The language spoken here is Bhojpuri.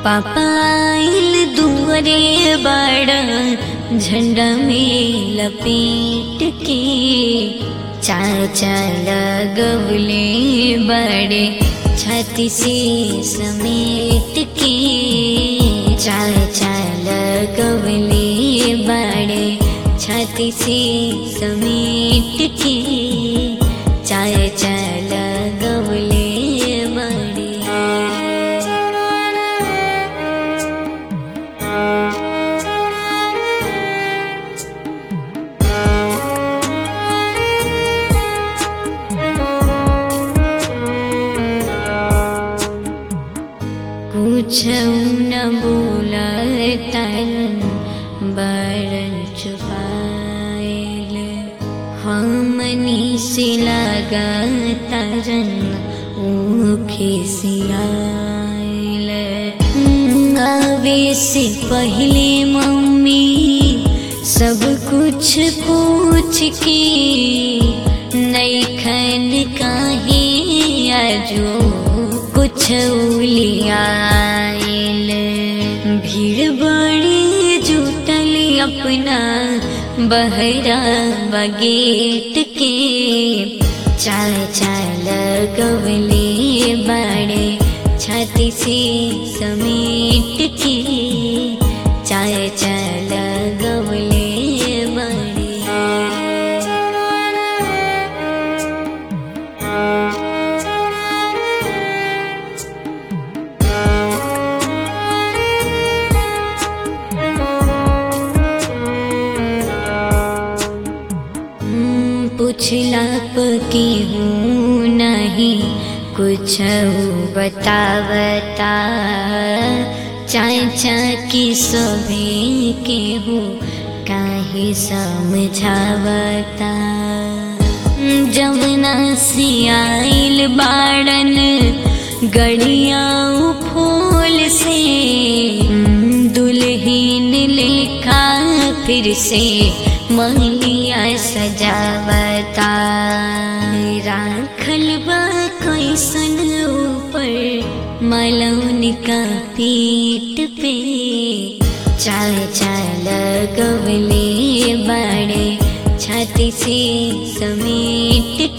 पापाइल दुअरे बड़ा झंडा में लपेट के चाचा लगवले बड़े छाती से समेट के चाचा लगवले बड़े छाती से समेट के चाचा लगवले बड़े कुछ न बोलतन बरन चुपाइल हमनी से लगतरन ऊखे सियाइल आवे से पहले मम्मी सब कुछ पूछ के नैखन काहे आजो कुछ उलियाइल भीड़ बड़ी जुटल अपना बहरा बगेट के चाल चाल गवले बड़े छाती से समेट के चाल चाल गवले बड़े हम्म, पुछला पकी हूँ नहीं कुछ बतावता चाचा की सभी के हूँ काहे समझावता जमुना से आइल बाड़न गड़िया फूल से दुल्हन लेखा फिर से मंगलिया सजावता राखल बा कैसन ऊपर मलौन का पीठ पे चाल चाल गवले बड़े छाती से समेट